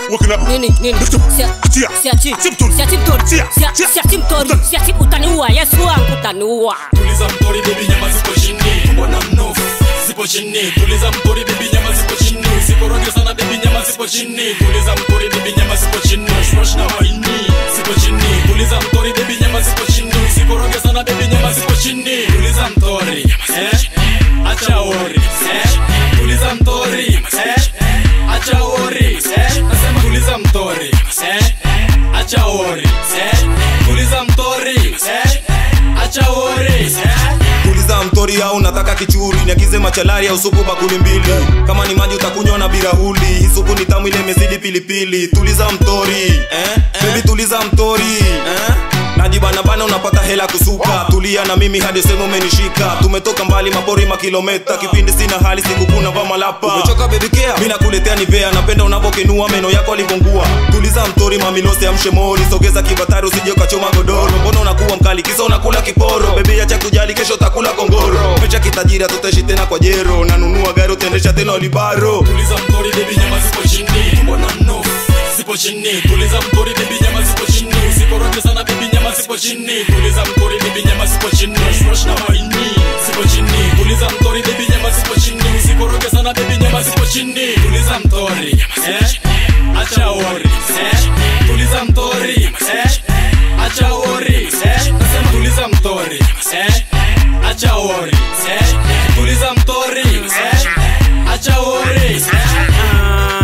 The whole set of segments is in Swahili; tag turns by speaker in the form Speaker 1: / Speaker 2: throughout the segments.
Speaker 1: Walking up.
Speaker 2: nini nini
Speaker 1: Lift up.
Speaker 2: Sia-
Speaker 1: Achia.
Speaker 2: siachi
Speaker 1: Si mtori.
Speaker 2: siachi mtori
Speaker 1: Sia,
Speaker 2: Sia-
Speaker 1: sia.
Speaker 2: siachi mtori
Speaker 1: Mtori.
Speaker 2: siachi utaniua yesu wangu utaniua
Speaker 3: tuliza mtori bebi nyama zipo chini mbona mnofu zipo chini tuliza mtori bebi nyama zipo chini usikoroge sana bebi nyama zipo chini tuliza mtori bebi nyama zipo chini shwash na maini zipo chini tuliza mtori bebi nyama zipo chini usikoroge sana bebi nyama zipo chini tuliza mtori eh acha ori eh tuliza mtori eh acha ori eh nasema tuliza mtori eh acha ori eh tuliza mtori eh acha ori eh
Speaker 4: tuliza mtori au nataka kichuri niagize machalari au supu bakuli mbili kama ni maji utakunywa na birahuli hii supu ni tamu ile imezidi pilipili tuliza mtori eh? bebi tuliza mtori eh? najibanabana unapata hela kusuka tulia na mimi hadi sehemu umenishika tumetoka mbali mapori makilometa kipindi sina hali sikukuna va malapa umechoka bebikea mi nakuletea nivea napenda unavokenua meno yako alivongua tuliza mtori mamilosi amshe mori sogeza kibatari usije ukachoma godoro mbona unakuwa mkali kisa unakula kiporo bebi acha kujali kesho utakula kongoro mecha kitajiri tuteshi tena kwa jero nanunua gari utaendesha tena olibaro
Speaker 3: tuliza mtori bebi nyama zipo chini mbona mnofu zipo chini tuliza mtori bebi nyama zipo chini usikoroge sana bebi nyama zipo chini tuliza mtori bebi nyama zipo chini shwash na maini zipo chini tuliza mtori bebi nyama zipo chini usikoroge sana bebi nyama zipo chini tuliza mtori eh acha ori eh tuliza mtori eh acha ori eh nasema tuliza mtori eh acha ori eh tuliza mtori eh acha ori eh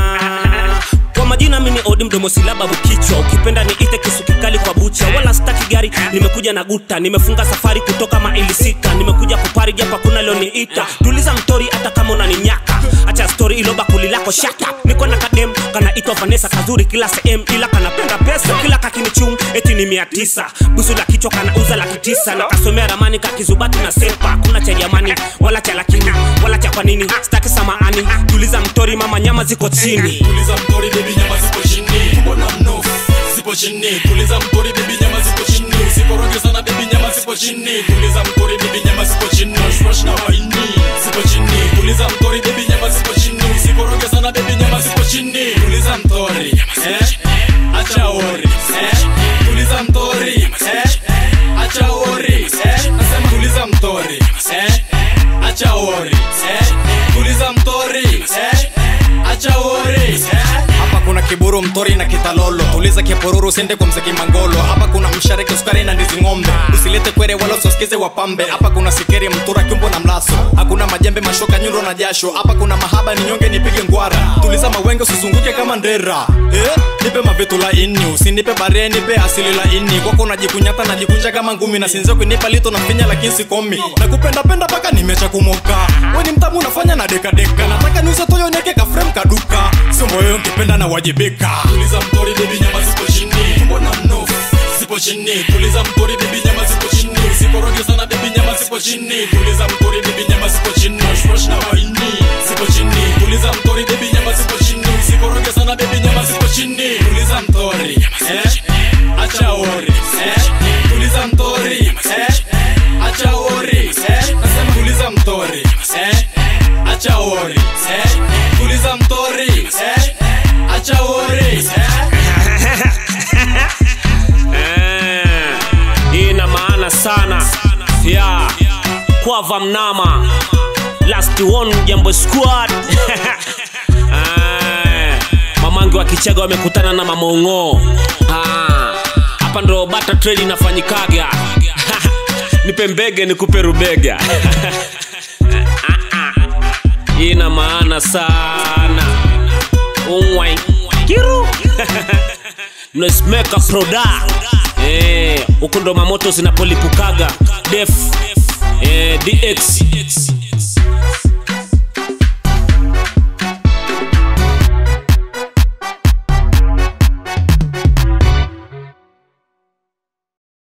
Speaker 5: kwa majina mimi odi mdomo silababu kichwa ukipenda niite kisu kikali kwa bucha wala staki gari nimekuja na guta nimefunga safari kutoka maili sita nimekuja kupari japa kuna lioniita tuliza mtori hata kama unaninyaka acha stori ilo bakuli lako shaka niko na kadem kanaitwa vanesa kazuri kila sehemu ila kanapenda pesa kila kakinichum eti ni mia tisa busu la kichwa kanauza laki tisa na kasomea ramani kakizubati na sepa kuna cha jamani wala cha lakini wala cha kwa nini staki samaani tuliza mtori mama nyama ziko chini
Speaker 3: tuliza mtori bebi nyama zipo chini mbona mnofu zipo chini tuliza mtori bebi nyama zipo chini usikoroge sana bebi nyama zipo chini tuliza mtori bebi nyama zipo chini shwash na maini zipo chini tuliza mtori bebi nyama zipo chini usikoroge sana bebi nyama zipo chini tuliza mtori eh acha ori eh tuliza mtori eh acha ori eh nasema tuliza mtori eh acha ori eh tuliza mtori eh acha ori eh hapa kuna kiburu mtori na kitalolo tuliza kiporuru usiende kwa mzeki mangolo hapa kuna mshariki sukari na ndizi ng'ombe usilete kwere wala usiosikize wapambe hapa kuna sikeri mtura kiumbo na mlaso hakuna majembe mashoka nyundo na jasho hapa kuna mahaba ni nyonge nipige ngwara tuliza mawenge usizunguke kama ndera eh? nipe mavitu laini usinipe bare nipe asili laini kwako unajikunyata najikunja kama ngumi na sinzia kunipa lito na finya lakini sikomi nakupendapenda mpaka nimecha kumoka we ni mtamu unafanya na dekadeka nataka niuze toyo nieke ka frame kaduka sio moyo nkipenda na wajibika tuliza mtori bebi nyama zipo chini mbona mnofu zipo chini tuliza mtori bebi nyama zipo chini usikoroge sana bebi nyama zipo chini tuliza mtori bebi nyama zipo chini shwash na waini zipo chini tuliza mtori bebi nyama zipo chini usikoroge sana bebi nyama zipo chini tuliza mtori eh acha ori eh tuliza mtori eh acha ori eh nasema tuliza mtori eh acha ori eh tuliza mtori eh acha ori eh
Speaker 5: Eh, hii ina maana sana ya kwava mnama last one jambo squad Eh, mamangi wa kichaga wamekutana na mamongo Ah, hapa ndo bata trade inafanyikaga nipe mbege nikupe rubega hii ina maana sana umwai kiru mnasimeka proda Eh, huku ndo mamoto zinapolipukaga def eh, dx